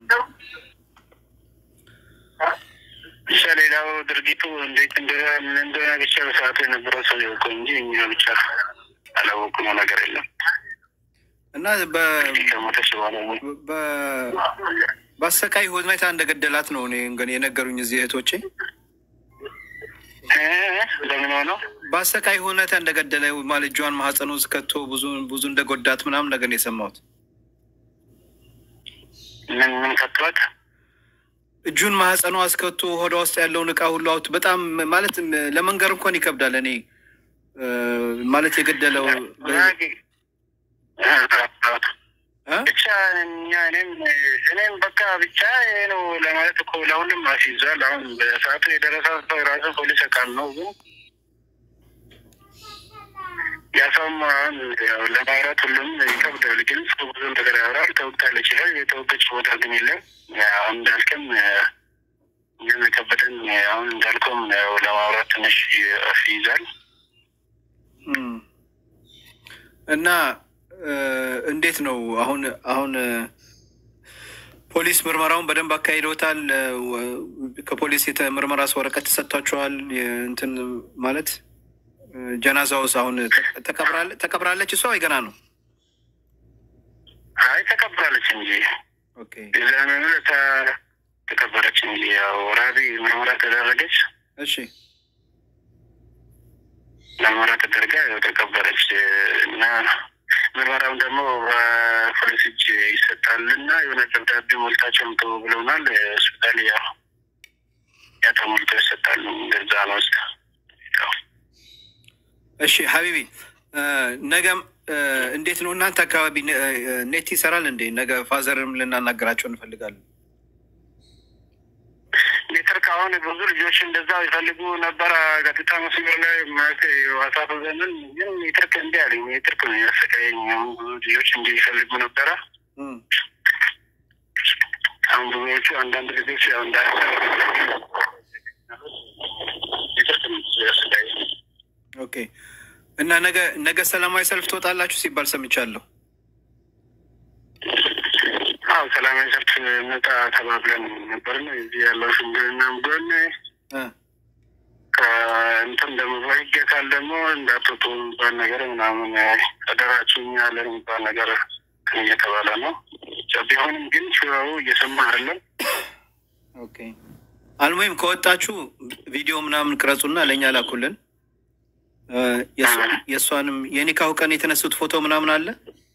ብቻ ሌላው ድርጊቱ እንዴት እንደሆነ ብቻ በሰዓቱ የነበረው ሰው ያውቀው እንጂ እኛ ብቻ አላወቅነው ነገር የለም። እና በ- ከሞተች በኋላ በ- በአሰቃይ ሁኔታ እንደገደላት ነው እኔ እንግዲህ የነገሩኝ እዚህ እህቶቼ። እ ለምን ሆነው በአሰቃይ ሁኔታ እንደገደለ ማለት እጇን ማህፀን ውስጥ ከቶ ብዙ ብዙ እንደጎዳት ምናምን ነገር ነው የሰማሁት። ምን ምን ከቷት እጁን ማህፀኗ አስከቶ ሆዷ ውስጥ ያለውን እቃ ሁሉ አውጥ በጣም ማለት ለመንገር እንኳን ይከብዳል። እኔ እ፣ ማለት የገደለው እ? ብቻ እኛ እኔም እኔም በቃ ብቻ ይሄ ነው ለማለት እኮ ለሁሉም አስይዟል። አሁን በሰዓቱ የደረሰ ሰው ራሱ ፖሊስ አካል ነው ግን ያሰውም አሁን ያው ለማውራት ሁሉም ይከብዳል። ግን ሰው ብዙ ነገር ያወራል። ተወቅታለች ይላል። የተወቀች ቦታ ግን የለም። አሁን እንዳልክም እኛም የከበደን አሁን እንዳልከውም ያው ለማውራት ትንሽ አስይዛል። እም። እና እ፣ እንዴት ነው አሁን አሁን እ፣ ፖሊስ ምርመራውን በደንብ አካሂደውታል? እ፣ ወ- ከፖሊስ የምርመራ ወረቀት ተሰጥቷቸዋል? የ- እንትን ማለት እ፣ ጀናዛውስ አሁን ተ- ተቀብራለ- ተቀብራለች እሷ ወይ ገና ነው? አይ ተቀብላለች እንጂ ኦኬ የዛን ዕለት ተቀበረች እንጂ ያው ራቢ ምርመራ ተደረገች። እሺ ምርመራ ተደርጋ ያው ተቀበረች እና ምርመራውን ደግሞ በፖሊስ እጅ ይሰጣል እና የሆነ ደብዳቤ ሞልታቸው ምቶ ብለውናል። ሆስፒታል ያው ያ ተሞልቶ ይሰጣሉ። እንደዛ ነው ስ እሺ ሀቢቢ እ፣ ነገም እ፣ እንዴት ነው እናንተ አካባቢ ነ- እ፣ ኔት ይሰራል እንዴ? ነገ ፋዘርም ልናናገራቸው እንፈልጋለን። ሜትር ከአሁን ብዙ ልጆች እንደዛ ይፈልጉ ነበረ። ቀጥታ መስመር ላይ ማለት ዋሳብ ዘመን ግን ሜትርክ እንዲ አለኝ። ሜትርክ ነው ያሰቃየኝ። አሁን ብዙ ልጆች እንዲ ይፈልጉ ነበረ። እም። አሁን ብዙዎቹ አንዳንድ ልጆች ያው እንዳ ሜትርክ ነው ያሰቃየኝ። ኦኬ እና ነገ ነገ ሰላማዊ ሰልፍ ትወጣላችሁ ሲባል ሰምቻለሁ። አዎ ሰላማዊ ሰልፍ መጣ ተባብለን ነበር። እዚህ ያለው ሽምግልናም ጎን እ፣ ከእንትን ደግሞ በህግ አካል ደግሞ እንዳትወጡ የሚባል ነገር ምናምን ቀደራችሁኝ ያለን የሚባል ነገር እየተባለ ነው። ብቻ ቢሆንም ግን ሽራው እየሰማ አይደለም። ኦኬ አልሙሂም ከወጣችሁ ቪዲዮ ምናምን ቅረጹና ለእኛ ላኩልን። እ፣ የእሷ- የእሷንም የኒካሁ ቀን የተነሱት ፎቶ ምናምን አለ።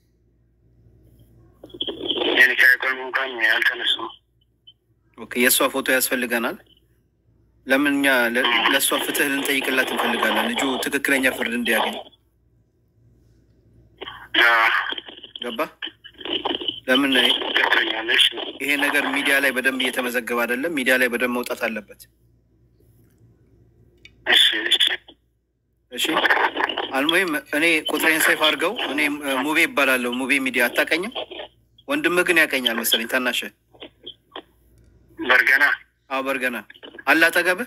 የኒካ ቀን እንኳን ያልተነሱም ኦኬ የእሷ ፎቶ ያስፈልገናል። ለምን እኛ ለ- ለእሷ ፍትህ ልንጠይቅላት እንፈልጋለን። ልጁ ትክክለኛ ፍርድ እንዲያገኝ ገባ። ለምን ገብቶኛለች። ይሄ ነገር ሚዲያ ላይ በደንብ እየተመዘገበ አይደለም። ሚዲያ ላይ በደንብ መውጣት አለበት። እሺ እሺ እሺ አልሙሂም እኔ ቁጥሬን ሰይፍ አድርገው። እኔ እ፣ ሙቤ ይባላለሁ። ሙቤ ሚዲያ አታቀኝም? ወንድምህ ግን ያቀኛል መሰለኝ። ታናሽ በርገና አዎ፣ በርገና አለ አጠገብህ።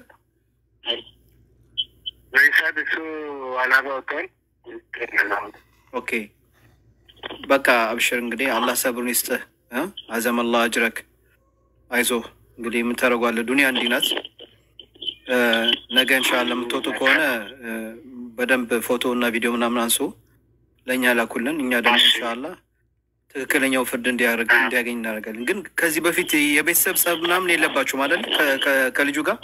በኢሳት እሱ አላባ ወጥቷል። ኦኬ በቃ አብሽር እንግዲህ አላህ ሰብሩን ይስጥህ። እ? አዘም አላህ አጅረክ። አይዞህ እንግዲህ የምታደርጓለህ። ዱኒያ እንዲህ ናት። እ፣ ነገ እንሻላ የምትወጡ ከሆነ እ፣ በደንብ ፎቶ እና ቪዲዮ ምናምን አንሱ፣ ለእኛ ላኩልን። እኛ ደግሞ እንሻላ ትክክለኛው ፍርድ እንዲያደርግ እንዲያገኝ እናደርጋለን። ግን ከዚህ በፊት የቤተሰብ ጸብ ምናምን የለባችሁም አይደል? ከ- ከ- ከልጁ ጋር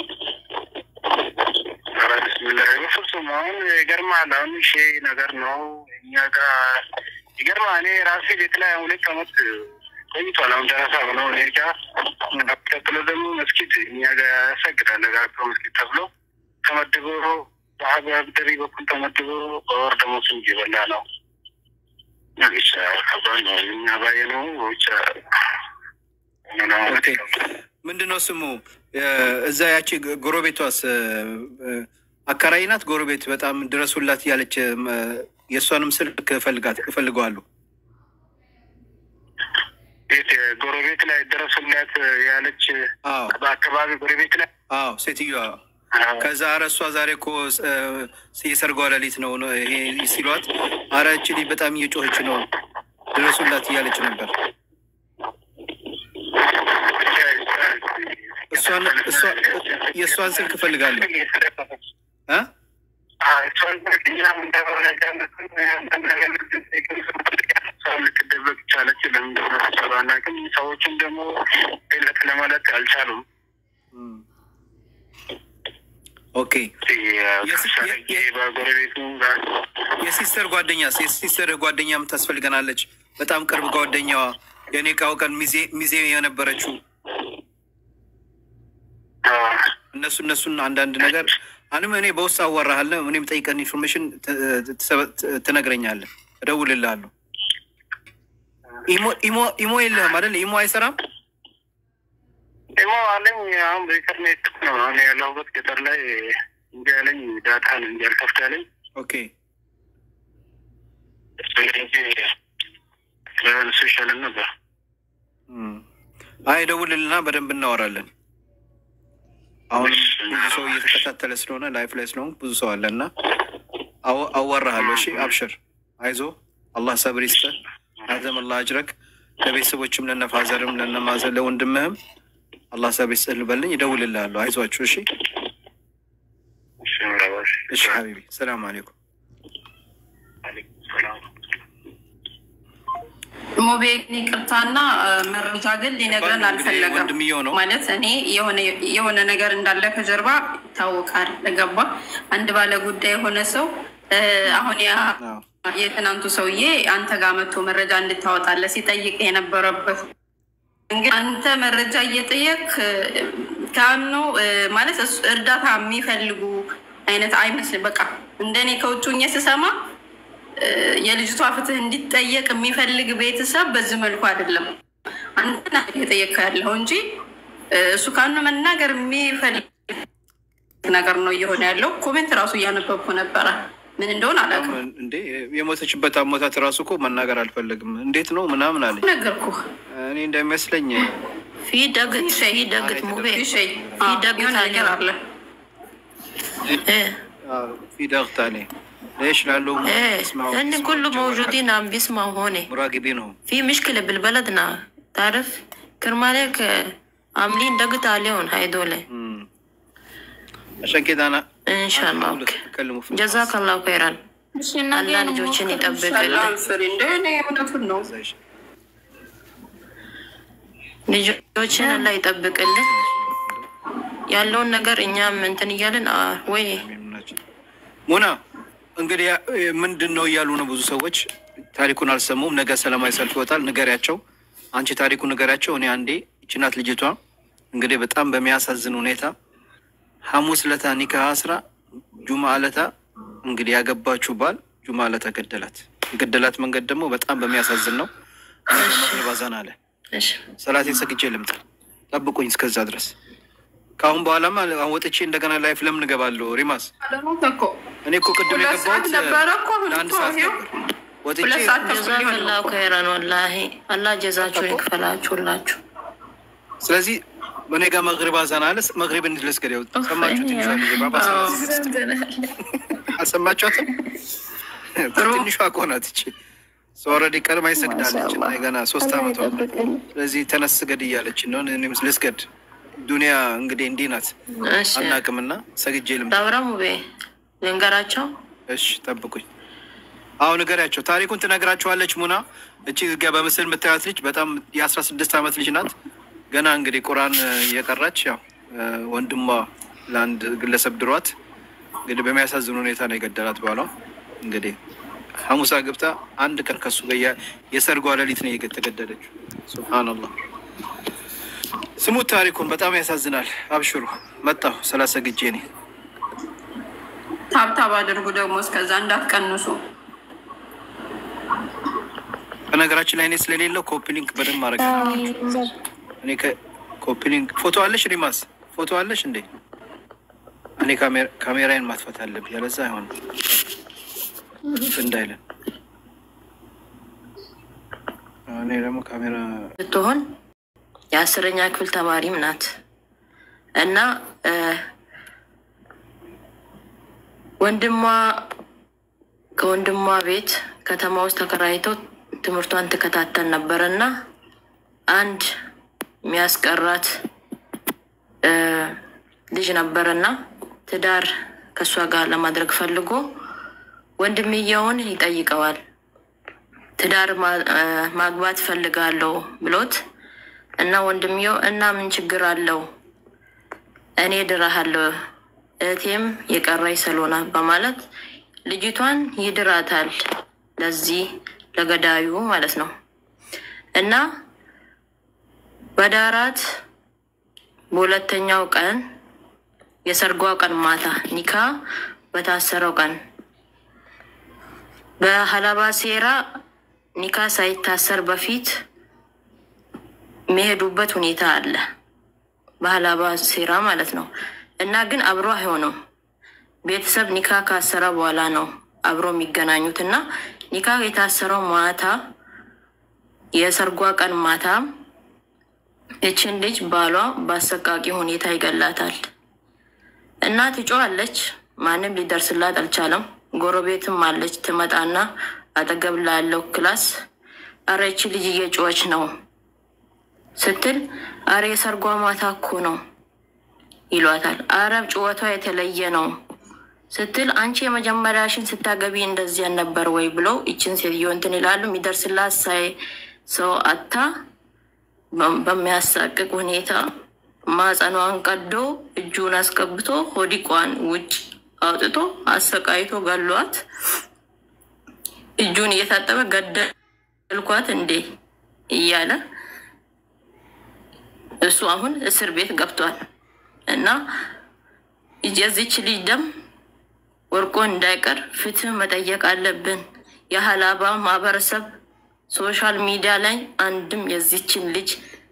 ኧረ ቢስሚላህ በፍጹም አሁን ይገርማል። አሁን ሺ ነገር ነው እኛ ጋር ይገርማል። እኔ ራሴ ቤት ላይ አሁን ሁለት ዓመት ቆይቷል። አሁን ደረሳ ብለው እኔ ጋ ቀጥሎ ደግሞ መስጊድ እኛ ጋር ያሰግዳል። ጋቶ መስጊድ ተብሎ ተመድቦ በአብደሪ በኩል ተመድቦ በወር ደግሞ ስም እየበላ ነው። ብቻ ከባድ ነው። እኛ ባየ ነው ብቻ ኦኬ። ምንድን ነው ስሙ? እ፣ እዛ ያቺ ጎ- ጎረቤቷስ እ፣ እ፣ አከራይ ናት። ጎረቤት በጣም ድረሱላት እያለች እ፣ የእሷንም ስልክ እፈልጋት እፈልገዋለሁ። ቤት ጎረቤት ላይ ደረሱላት ያለች አዎ በአካባቢ ጎረቤት ላይ አዎ፣ ሴትዮዋ ከዛ አረ እሷ ዛሬ እኮ እ፣ የሰርጓ ሌሊት ነው ነው ይሄ ሲሏት፣ አረ እቺ ልጅ በጣም እየጮኸች ነው ድረሱላት እያለች ነበር። የእሷን እሷ- የእሷን ስልክ እፈልጋለሁ እ? ልትደበቅ ቻለች። ለምን እንደሆነ ሀሳብ አናውቅም። ሰዎችም ደግሞ ለት ለማለት አልቻሉም። እም። ኦኬ የስ- የ- የ- በጎረቤቱ ጋር የሲስተር ጓደኛስ የሲስተር ጓደኛም ታስፈልገናለች። በጣም ቅርብ ጓደኛዋ የኔ ቃው ቀን ሚዜ ሚዜ የነበረችው እነሱ እነሱን አንዳንድ ነገር አንም እኔ በውስጥ አዋራሃለሁ። እኔም ጠይቀን ኢንፎርሜሽን ትነግረኛለህ፣ እደውልልሃለሁ። ኢሞ ኢሞ ኢሞ የለህም አይደል? ኢሞ አይሰራም። ደግሞ አለኝ አሁን በኢንተርኔት ነው አሁን ያለሁበት ገጠር ላይ እንዲ ያለኝ ዳታ ነው እንጂ አልከፍት ያለኝ ኦኬ እንጂ ለእሱ ይሻለን ነበር። እም። አይ እደውልልና በደንብ እናወራለን። አሁንም ብዙ ሰው እየተከታተለ ስለሆነ ላይፍ ላይ ስለሆንኩ ብዙ ሰው አለ እና አው- አዋራሃለሁ። እሺ አብሽር፣ አይዞ አላህ ሰብር ይስጥህ። አዘም አላህ አጅረክ። ለቤተሰቦችም ለነፋዘርም ለነማዘር ለወንድምህም አላህ ሰብር ይስጥህ ልበልኝ። ይደውልልሃለሁ። አይዟችሁ። እሺ እሺ ምራባሽ እሺ ሀቢቢ ሰላም አሌይኩም። ሰላም ሞቤል ይቅርታና መረጃ ግን ሊነግረን አልፈለገም። ወንድምየው ነው ማለት እኔ የሆነ- የሆነ ነገር እንዳለ ከጀርባ ይታወቃል። ለገባ አንድ ባለ ጉዳይ የሆነ ሰው እ፣ አሁን ያ አዎ። የትናንቱ ሰውዬ አንተ ጋር መጥቶ መረጃ እንድታወጣለ ሲጠይቅ የነበረበት እንግዲህ አንተ መረጃ እየጠየቅ ካኑ ማለት እሱ- እርዳታ የሚፈልጉ አይነት አይመስልም። በቃ እንደኔ ከውጭ ሆኜ ስሰማ እ፣ የልጅቷ ፍትህ እንዲጠየቅ የሚፈልግ ቤተሰብ በዚህ መልኩ አይደለም አንተና እየጠየቅ ያለው እንጂ እ፣ እሱ ካኑ መናገር የሚፈልግ ነገር ነው እየሆነ ያለው። ኮሜንት ራሱ እያነበብኩ ነበረ። ምን እንደሆነ አላውቅም። እንዴ የሞተችበት አሞታት ራሱ እኮ መናገር አልፈለግም። እንዴት ነው ምናምን አለኝ። ነገርኩህ። እኔ እንደሚመስለኝ في دقت في دقت مو بيه ሸይ في دقت የሆነ ነገር አለ። ايه في ضغط عليه ليش لعله ايه يسمعوا- لان يسمعوا كله الجو موجودين عم بيسمعوا هون الحق. مراقبينهم في مشكلة بالبلدنا تعرف كرمالك آه، عاملين ضغط عليهم هيدول مم. عشان كده انا ان شاء الله أنا اوكي اتكلموا في جزاك الله خيرا አላህ ልጆችን ይጠብቅልን። እንደሆነ እውነቱን ነው። زي شيء. ልጆችን አላህ ይጠብቅልን። ያለውን ነገር እኛም እንትን እያልን አ፣ ወይ ሙና እንግዲህ ያ- ምንድን ነው እያሉ ነው ብዙ ሰዎች ታሪኩን አልሰሙም። ነገ ሰላማዊ ሰልፍ ይወጣል። ንገሪያቸው፣ አንቺ ታሪኩን ንገሪያቸው። እኔ አንዴ ይችናት ልጅቷ እንግዲህ በጣም በሚያሳዝን ሁኔታ ሐሙስ ለታ ኒካ አስራ ጁማ ለታ እንግዲህ ያገባችው ባል ጁማ ለታ ገደላት። የገደላት መንገድ ደግሞ በጣም በሚያሳዝን ነው። መቅረብ አዛን አለ እሺ፣ ሰላቴን ሰግጄ ልምጣ፣ ጠብቁኝ እስከዛ ድረስ። ከአሁን በኋላማ አሁን ወጥቼ እንደገና ላይፍ ለምን እገባለሁ? ሪማስ አለሞት እኮ እኔ እኮ ቅድም ሁለት የገባሁት ሰዓት ነበረ እኮ አሁን ለአንድ እኮ ሰዓት ይኸው ነበር። ወጥቼ ሁለት ሰዓት ተኩል ጀዛክ ሊሆን ነው ላሁ እኮ። ከይራን ወላሂ አላህ ጀዛችሁን ይክፈላችሁላችሁ። ስለዚህ እኔ ጋር መግሪብ አዛን አለ። መግሪብ እንድልስገድ ያው ሰማችሁ? ትንሿ ልጅ ባባ አልሰማችኋትም? ትንሿ እኮ ናት እቺ ኦልሬዲ ቀድማ ይሰግዳለች እና ገና ሶስት አመቷ ነው። ስለዚህ ተነስ ስገድ እያለች ነው። እኔም ልስገድ። ዱኒያ እንግዲህ እንዲህ ናት፣ እሺ አናቅምና ሰግጄ ልምጣ። ዳብራሙ ቤ ልንገራቸው። እሺ ጠብቁኝ። አሁን ንገሪያቸው፣ ታሪኩን ትነግራችኋለች። ሙና እቺ ጋ በምስል የምታያት ልጅ በጣም የአስራ ስድስት ዓመት ልጅ ናት። ገና እንግዲህ ቁርአን እየቀራች ያው ወንድሟ ለአንድ ግለሰብ ድሯት እንግዲህ በሚያሳዝን ሁኔታ ነው የገደላት ባሏ። እንግዲህ ሐሙሳ ግብታ አንድ ቀን ከሱ ጋር የ- የሰርጓ ሌሊት ነው የተገደለችው። ሱብሃነላህ። ስሙት ታሪኩን፣ በጣም ያሳዝናል። አብሽሩ መጣሁ ሰላሳ ግጄ እኔ ታብታብ አድርጉ ደግሞ እስከዛ እንዳትቀንሱ። በነገራችን ላይ እኔ ስለሌለው ኮፒ ሊንክ በደንብ ማድረግ አለባችሁ። እኔ ኮፒ ሊንክ ፎቶ አለሽ ሪማስ ፎቶ አለሽ እንዴ? እኔ ካሜራ- ካሜራዬን ማጥፋት አለብኝ፣ ያለዛ አይሆንም እንዳይለን። እኔ ደግሞ ካሜራ ስትሆን የአስረኛ ክፍል ተማሪም ናት እና እ ወንድሟ ከወንድሟ ቤት ከተማ ውስጥ ተከራይተው ትምህርቷን ትከታተል ነበር እና አንድ የሚያስቀራት እ፣ ልጅ ነበረና ትዳር ከእሷ ጋር ለማድረግ ፈልጎ ወንድምየውን ይጠይቀዋል። ትዳር ማ- እ፣ ማግባት ፈልጋለሁ ብሎት እና ወንድምየው እና ምን ችግር አለው እኔ ድራሃለሁ እህቴም የቀረኝ ሰሎና በማለት ልጅቷን ይድራታል። ለዚህ ለገዳዩ ማለት ነው እና በዳራት በሁለተኛው ቀን የሰርጓ ቀን ማታ ኒካ በታሰረው ቀን በሀላባ ሴራ ኒካ ሳይታሰር በፊት የሚሄዱበት ሁኔታ አለ። በሀላባ ሴራ ማለት ነው እና ግን አብሮ አይሆኑም። ቤተሰብ ኒካ ካሰረ በኋላ ነው አብሮ የሚገናኙት እና ኒካ የታሰረው ማታ የሰርጓ ቀን ማታ እችን ልጅ ባሏ በአሰቃቂ ሁኔታ ይገላታል እና ትጮኻለች። ማንም ሊደርስላት አልቻለም። ጎረቤትም አለች። ትመጣና አጠገብ ላለው ክላስ አረ ይቺ ልጅ እየጮኸች ነው ስትል አረ የሰርጓ ማታ እኮ ነው ይሏታል። አረ ጩኸቷ የተለየ ነው ስትል አንቺ የመጀመሪያሽን ስታገቢ እንደዚህ ነበር ወይ ብለው ይችን ሴትዮ እንትን ይላሉ። የሚደርስላት ሳይ ሰው አታ በ- በሚያሳቅቅ ሁኔታ ማጸኗን ቀዶ እጁን አስገብቶ ሆዲቋን ውጭ አውጥቶ አሰቃይቶ ገሏት። እጁን እየታጠበ ገደልኳት እንዴ እያለ እሱ አሁን እስር ቤት ገብቷል እና የዚች ልጅ ደም ወርቆ እንዳይቀር ፍትህ መጠየቅ አለብን። የሀላባ ማህበረሰብ ሶሻል ሚዲያ ላይ አንድም የዚችን ልጅ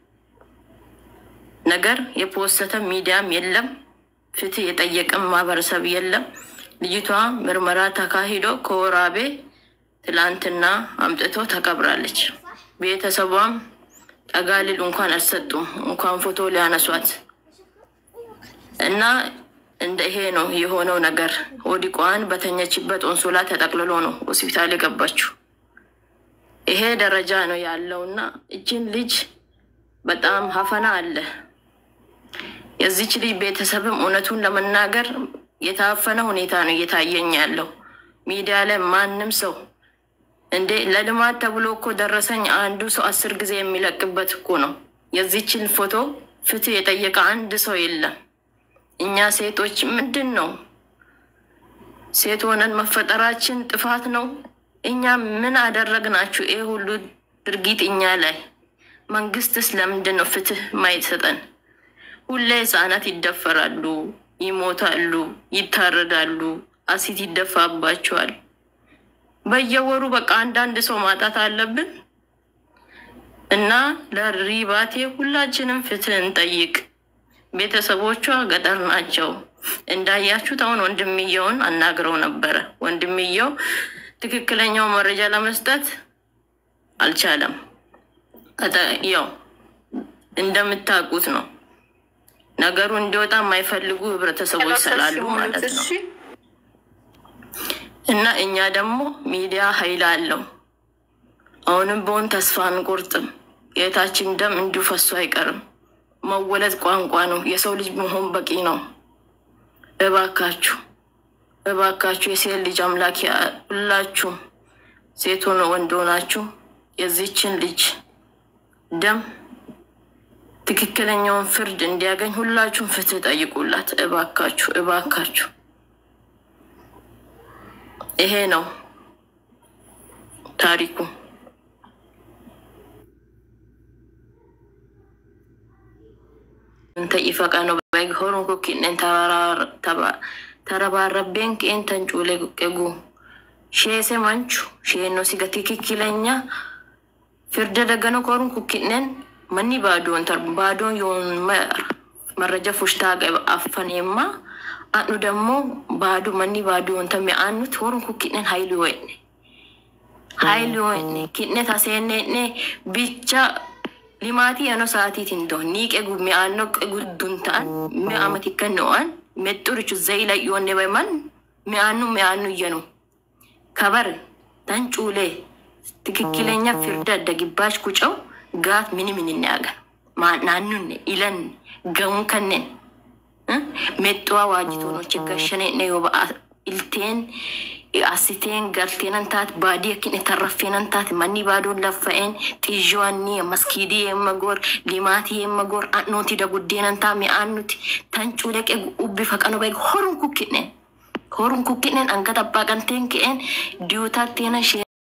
ነገር የፖሰተ ሚዲያም የለም። ፍትህ የጠየቀም ማህበረሰብ የለም። ልጅቷ ምርመራ ተካሂዶ ከወራቤ ትላንትና አምጥቶ ተቀብራለች። ቤተሰቧም ጠጋሊል እንኳን አልሰጡም፣ እንኳን ፎቶ ሊያነሷት እና እንደ ይሄ ነው የሆነው ነገር። ሆዲቋን በተኘችበት ኦንሶላ ተጠቅልሎ ነው ሆስፒታል የገባችው። ይሄ ደረጃ ነው ያለው እና እችን ልጅ በጣም ሀፈና አለ። የዚች ልጅ ቤተሰብም እውነቱን ለመናገር የታፈነ ሁኔታ ነው እየታየኝ ያለው ሚዲያ ላይ ማንም ሰው እንዴ ለልማት ተብሎ እኮ ደረሰኝ አንዱ ሰው አስር ጊዜ የሚለቅበት እኮ ነው። የዚችን ፎቶ ፍትህ የጠየቀ አንድ ሰው የለም። እኛ ሴቶች ምንድን ነው ሴት ሆነን መፈጠራችን ጥፋት ነው? እኛ ምን አደረግናችሁ? ይህ ሁሉ ድርጊት እኛ ላይ መንግስትስ ለምንድን ነው ፍትህ ማይሰጠን? ሁሌ ህጻናት ይደፈራሉ፣ ይሞታሉ፣ ይታረዳሉ፣ አሲት ይደፋባቸዋል። በየወሩ በቃ አንዳንድ ሰው ማጣት አለብን እና ለሪባቴ ሁላችንም ፍትህ እንጠይቅ። ቤተሰቦቿ ገጠር ናቸው። እንዳያችሁት አሁን ወንድምየውን አናግረው ነበረ። ወንድምየው ትክክለኛው መረጃ ለመስጠት አልቻለም። ከተ- ያው እንደምታውቁት ነው ነገሩ እንዲወጣ የማይፈልጉ ህብረተሰቦች ስላሉ ማለት ነው። እና እኛ ደግሞ ሚዲያ ኃይል አለው። አሁንም በሆን ተስፋ አንቆርጥም። የእህታችን ደም እንዲሁ ፈሶ አይቀርም። መወለድ ቋንቋ ነው። የሰው ልጅ መሆን በቂ ነው። እባካችሁ እባካችሁ የሴት ልጅ አምላክ ያ- ሁላችሁም ሴት ሆነ ወንድ ሆናችሁ የዚችን ልጅ ደም ትክክለኛውን ፍርድ እንዲያገኝ ሁላችሁም ፍትህ ጠይቁላት። እባካችሁ እባካችሁ ይሄ ነው ታሪኩ። እንተ ኢፈቃ ነው ባይሆሩን ኩኪነን ተረባረቤን ቄን ተንጩሌ ቁቄጉ ሼሴ መንቹ ሼኖ ሲገ ትክክለኛ ፍርደ ደገነ ኮሩን ኩኪነን መኒ ባዶን ተር ባዶን ዮን መረጃ ፉሽታ አፈኔማ አኑ ደግሞ ባዶ መኒ ባዶን ተሚ አኑት ሆሩን ኩኪነን ሀይሉ ወይኔ ሀይሉ ወይኔ ኪነ ታሴኔኔ ብቻ ሊማቲ የኖ ሰዓቲት እንዶ ኒቄ ጉ ሚአኖ ጉዱን ta'an mi'a amati kennu'an mexxurichu zayila yoonne bayman mi'aanu mi'aanu እየኑ ከበር ተንጩሌ ትክክለኛ ፍርደ ደግባሽ ኩጨው ጋት ምን ምን እናያገን ናኑን ኢለን ገውን ከነን mexxuwaa waajjitoon gashane ne yoo ba'a ilteen asiteen galteenan taate baadii akkin itarraffeenan taate manni baadoon laffa'een xiizhoanni maskiidii yemma goor limaatii yemma goor nuti da guddeenan taa mi'aan nuti tan cuuleqe ubbi faqano bae horun kukkinen horun kukkinen angata abbaa qanteen ke'een diyuutaatteena shee